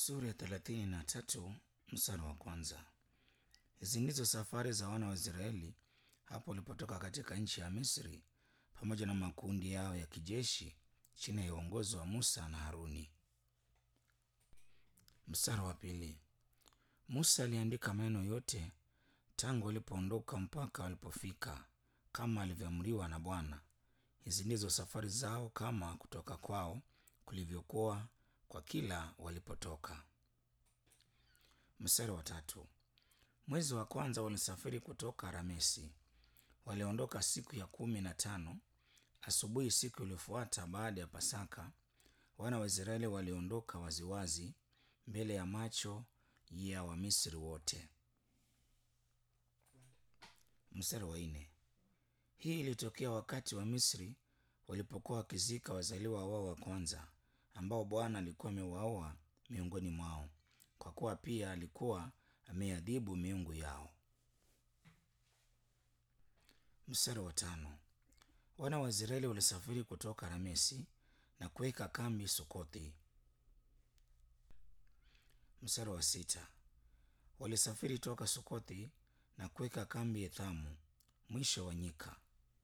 Sura ya thelathini na tatu mstari wa kwanza. Hizi ndizo safari za wana wa Israeli hapo walipotoka katika nchi ya Misri, pamoja na makundi yao ya kijeshi chini ya uongozi wa Musa na Haruni. Mstari wa pili. Musa aliandika maneno yote tangu walipoondoka mpaka walipofika, kama alivyoamriwa na Bwana. Hizi ndizo safari zao kama kutoka kwao kulivyokuwa kwa kila walipotoka. Mstari wa tatu. Mwezi wa kwanza walisafiri kutoka Ramesi. Waliondoka siku ya kumi na tano asubuhi siku iliyofuata baada ya Pasaka. Wana wa Israeli waliondoka waziwazi mbele ya macho ya Wamisri wote. Mstari wa nne. Hii ilitokea wakati wa Misri walipokuwa wakizika wazaliwa wao wa kwanza ambao Bwana alikuwa amewaoa miongoni mwao, kwa kuwa pia alikuwa ameadhibu miungu yao. Mstari wa tano. Wana wa Israeli walisafiri kutoka Ramesi na kuweka kambi Sukothi. Mstari wa sita. Walisafiri toka Sukothi na kuweka kambi Ethamu, mwisho wa nyika.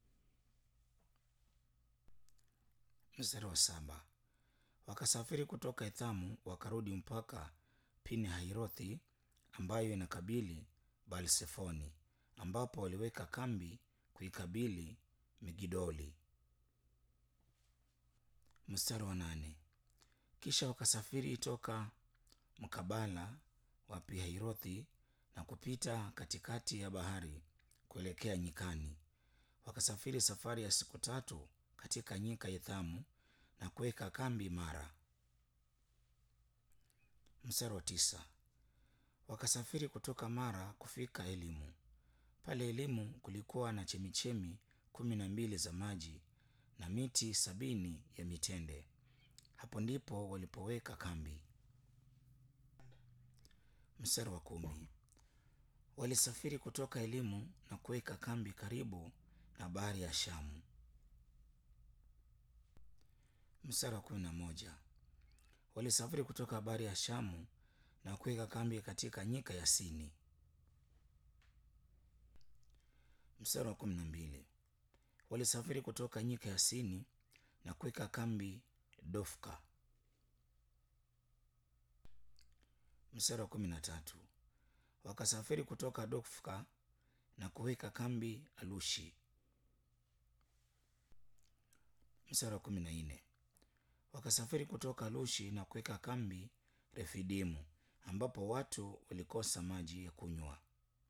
Mstari wa saba. Wakasafiri kutoka Ethamu wakarudi mpaka Pini Hairothi ambayo inakabili Baalsefoni, ambapo waliweka kambi kuikabili Migidoli. Mstari wa nane. Kisha wakasafiri toka mkabala wa Pihairothi na kupita katikati ya bahari kuelekea nyikani. Wakasafiri safari ya siku tatu katika nyika ya Ethamu na kuweka kambi imara. Mstari wa tisa. Wakasafiri kutoka Mara kufika Elimu. Pale Elimu kulikuwa na chemichemi kumi na mbili za maji na miti sabini ya mitende. Hapo ndipo walipoweka kambi. Mstari wa kumi. Walisafiri kutoka Elimu na kuweka kambi karibu na bahari ya Shamu. Mstari wa kumi na moja. Walisafiri kutoka bahari ya Shamu na kuweka kambi katika nyika ya Sini. Mstari wa kumi na mbili. Walisafiri kutoka nyika ya Sini na kuweka kambi Dofka. Mstari wa kumi na tatu. Wakasafiri kutoka Dofka na kuweka kambi Alushi. Mstari wa kumi na nne. Wakasafiri kutoka Alushi na kuweka kambi Refidimu, ambapo watu walikosa maji ya kunywa.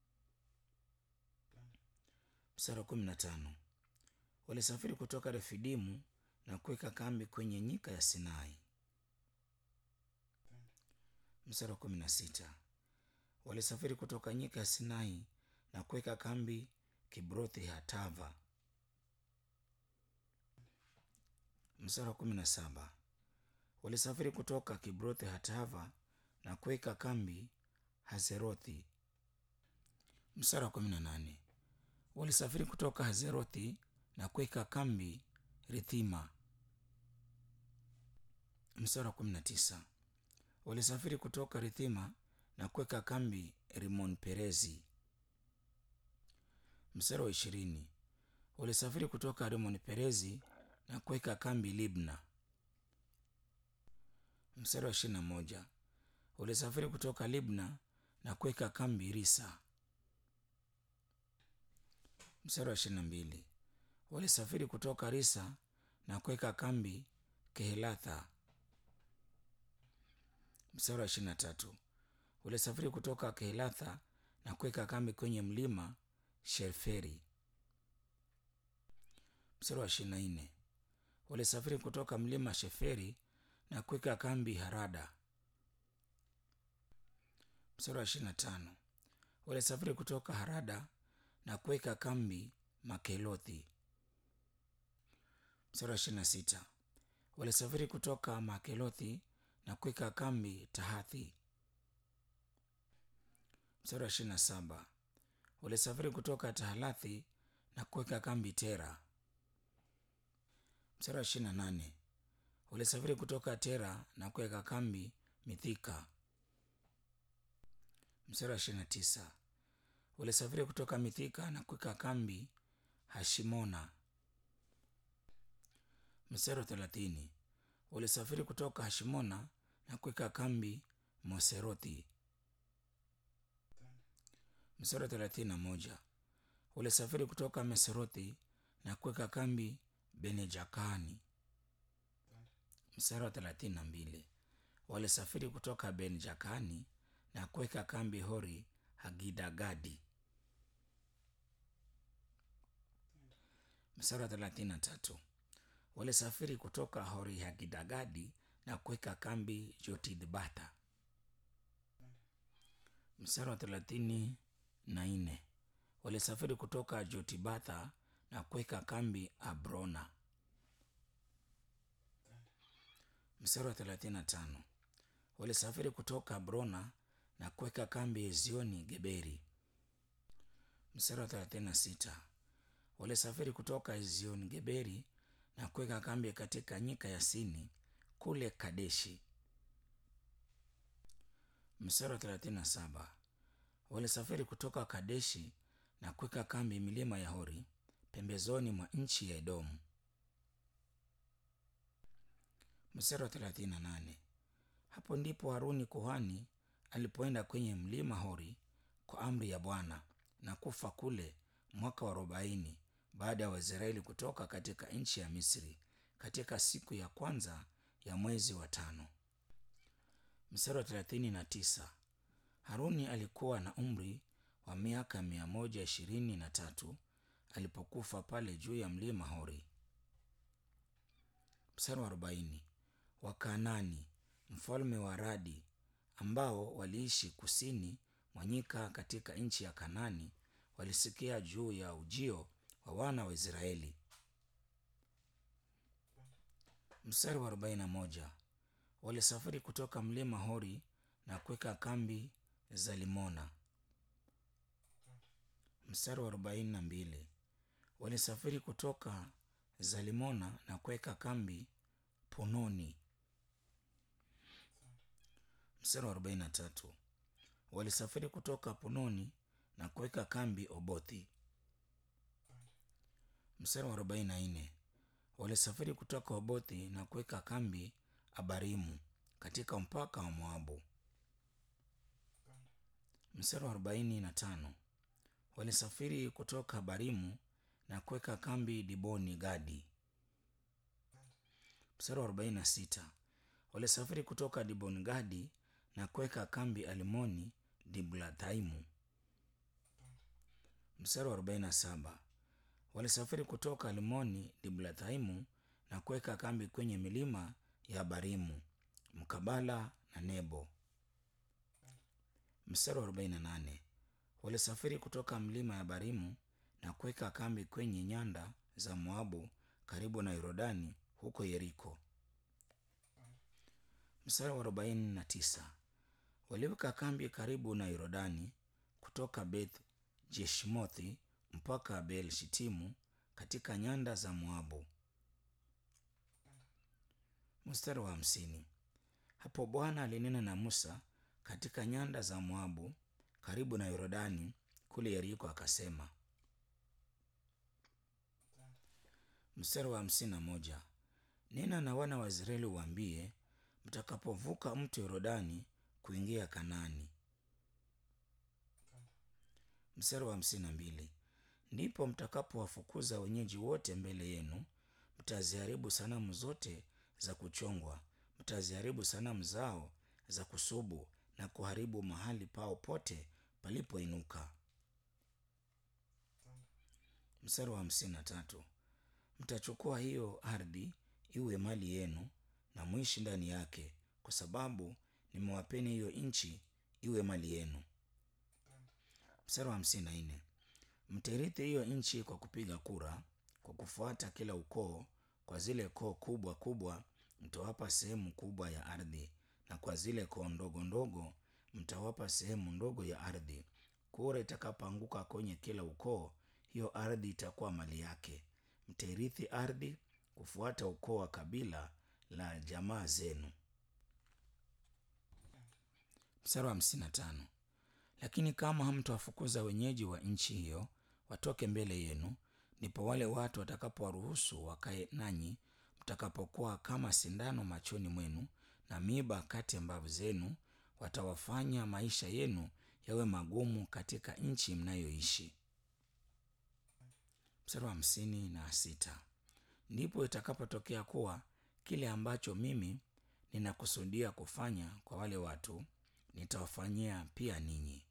Mstari wa kumi na tano. Walisafiri kutoka Refidimu na kuweka kambi kwenye nyika ya Sinai. Mstari wa kumi na sita. Walisafiri kutoka nyika ya Sinai na kuweka kambi Kibrothi Hatava. Mstari wa kumi na saba. Walisafiri kutoka Kibrothi Hatava na kuweka kambi Hazerothi. Mstari wa kumi na nane. Walisafiri kutoka Hazerothi na kuweka kambi Rithima. Mstari wa kumi na tisa. Walisafiri kutoka Rithima na kuweka kambi Rimon Perezi. Mstari wa ishirini. Walisafiri kutoka Rimon Perezi na kuweka kambi Libna. Mstari wa ishirini na moja. Walisafiri kutoka Libna na kuweka kambi Risa. Mstari wa ishirini na mbili. Walisafiri kutoka Risa na kuweka kambi Kehelatha. Mstari wa ishirini na tatu. Walisafiri kutoka Kehelatha na kuweka kambi kwenye mlima Sherferi. Mstari wa ishirini na nne. Walisafiri kutoka mlima Sheferi na kuweka kambi Harada. Mstari wa ishirini na tano. Walisafiri kutoka Harada na kuweka kambi Makelothi. Mstari wa ishirini na sita. Walisafiri kutoka Makelothi na kuweka kambi Tahathi. Mstari wa ishirini na saba. Walisafiri kutoka Tahalathi na kuweka kambi Tera. Mstari wa ishirini na nane. Walisafiri kutoka Tera na kuweka kambi Mithika. Mstari wa ishirini na tisa walisafiri kutoka Mithika na kuweka kambi Hashimona. Mstari wa thelathini walisafiri kutoka Hashimona na kuweka kambi Moserothi. Mstari wa thelathini na moja walisafiri kutoka Meserothi na kuweka kambi Benejakani. Mstari wa thelathini na mbili walisafiri kutoka Benjakani na kuweka kambi Hori Hagidagadi. Mstari wa thelathini na tatu walisafiri kutoka Hori Hagidagadi na kuweka kambi Jotidbata. Mstari wa thelathini na nne walisafiri kutoka Jotibatha na kuweka kambi Abrona. Mstari wa thelathini na tano walisafiri kutoka Abrona na kuweka kambi Ezioni Geberi. Mstari wa thelathini na sita walisafiri kutoka Ezioni Geberi na kuweka kambi katika nyika ya Sini kule Kadeshi. Mstari wa thelathini na saba walisafiri kutoka Kadeshi na kuweka kambi milima ya Hori pembezoni mwa nchi ya Edomu. Mstari wa thelathini na nane hapo ndipo Haruni kuhani alipoenda kwenye mlima Hori kwa amri ya Bwana na kufa kule mwaka wa arobaini baada ya Waisraeli kutoka katika nchi ya Misri katika siku ya kwanza ya mwezi wa tano. Mstari wa thelathini na tisa Haruni alikuwa na umri wa miaka mia moja ishirini na tatu alipokufa pale juu ya mlima Hori. Mstari wa arobaini Wakanani mfalme wa Aradi ambao waliishi kusini mwa nyika katika nchi ya Kanani walisikia juu ya ujio wa wana wa Israeli. Mstari wa arobaini na moja walisafiri kutoka mlima Hori na kuweka kambi Zalimona. Mstari wa arobaini na mbili walisafiri kutoka Zalimona na kuweka kambi Punoni. Mstari wa arobaini na tatu walisafiri kutoka Punoni na kuweka kambi Obothi. Mstari wa arobaini na nne walisafiri kutoka Obothi na kuweka kambi Abarimu katika mpaka wa Moabu. Mstari wa arobaini na tano walisafiri kutoka Abarimu na kuweka kambi Diboni Gadi. Mstari wa arobaini na sita walisafiri kutoka Diboni Gadi na kuweka kambi Alimoni Diblathaimu. Mstari wa arobaini na saba walisafiri kutoka Alimoni Diblathaimu na kuweka kambi kwenye milima ya Abarimu mkabala na Nebo. Mstari wa arobaini na nane walisafiri kutoka mlima ya Abarimu na kuweka kambi kwenye nyanda za Moabu karibu na Yordani huko Yeriko. Mstari wa arobaini na tisa waliweka kambi karibu na Yordani kutoka Beth Jeshimothi mpaka Bel Shitimu katika nyanda za Moabu. Mstari wa hamsini hapo Bwana alinena na Musa katika nyanda za Moabu karibu na Yordani kule Yeriko akasema. Mstari wa hamsini na moja nena na wana wa Israeli uwaambie, mtakapovuka mto Yordani kuingia Kanaani. Mstari wa hamsini na mbili ndipo mtakapowafukuza wenyeji wote mbele yenu, mtaziharibu sanamu zote za kuchongwa, mtaziharibu sanamu zao za kusubu na kuharibu mahali pao pote palipoinuka. Mstari wa hamsini na tatu mtachukua hiyo ardhi iwe mali yenu na mwishi ndani yake, kwa sababu nimewapeni hiyo nchi iwe mali yenu. Mstari wa hamsini na nne mtairithi hiyo nchi kwa kupiga kura, kwa kufuata kila ukoo. Kwa zile koo kubwa kubwa mtawapa sehemu kubwa ya ardhi, na kwa zile koo ndogo ndogo mtawapa sehemu ndogo ya ardhi. Kura itakapoanguka kwenye kila ukoo, hiyo ardhi itakuwa mali yake. Mtairithi ardhi kufuata ukoo wa kabila la jamaa zenu. Mstari wa hamsini na tano Lakini kama hamtawafukuza wenyeji wa nchi hiyo watoke mbele yenu, ndipo wale watu watakapowaruhusu wakae nanyi, mtakapokuwa kama sindano machoni mwenu na miiba kati ya mbavu zenu, watawafanya maisha yenu yawe magumu katika nchi mnayoishi. Mstari wa hamsini na sita. Ndipo itakapotokea kuwa kile ambacho mimi ninakusudia kufanya kwa wale watu nitawafanyia pia ninyi.